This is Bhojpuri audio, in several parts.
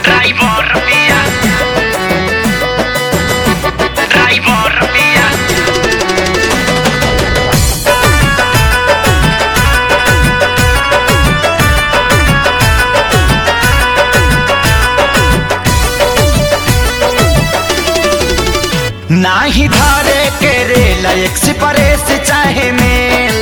Driver mía. Driver mía. नाही धारे के रेल एक्सप्रेस चाहे मेल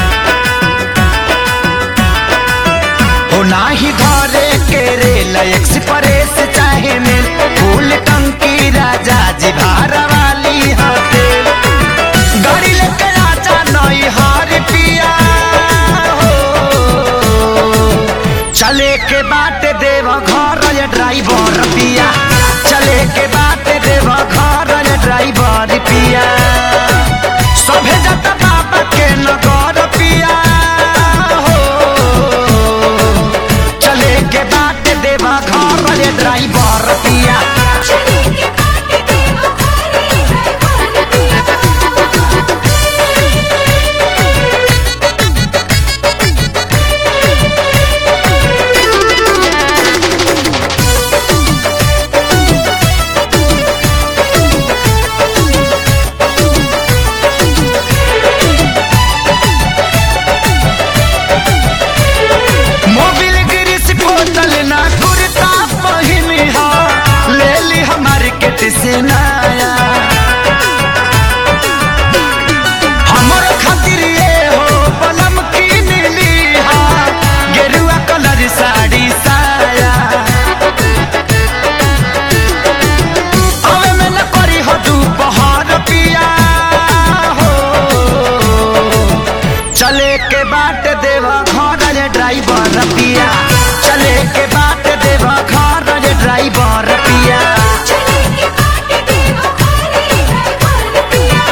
हो नाही धारे के रेल एक्सप्रेस चाहे मेल फूल टंकी राजा जी भार वाली हटेल गाड़ी लेके आजा नई हार पिया हो चले के बाट देव घर ये ड्राइवर पिया चले के बाट देव घर ये ड्राइवर पिया सभे जत बाबा के नगर पिया हो चले के बाट देव घर ये ड्राइवर पिया चले के बाटे देवा घरे ड्राइवर पिया मोबिल गिरिस बोतल ना कुर्ता पहिनी हा ले ली हमार केट से नया हमर खातिर ये हो बलम की नीली हा गेरुआ कलर साड़ी साया अवे में न करी हो दोपहर पिया हो चले के बाट देवा घर रे ड्राइवर पिया चले के बाट देवा घर रे ड्राइवर पिया चले के बाटे देवा घरे ड्राइवर पिया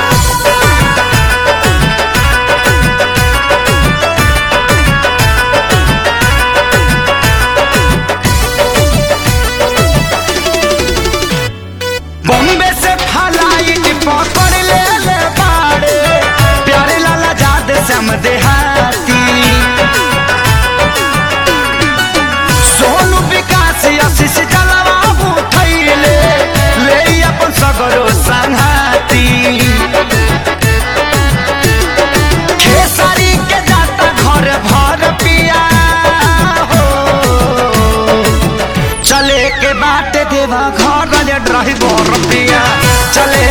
बॉम्बे से फ्लाइट पकड़ ले ले बाड़े प्यारे लाला जाद सम देहाती सोनू विकास आशीष जलवा उठैले ले अपन सगरो संघाती खेसारी के जाता घर भर पिया हो चले के बाट देवा घर रे ड्राइवर पिया चले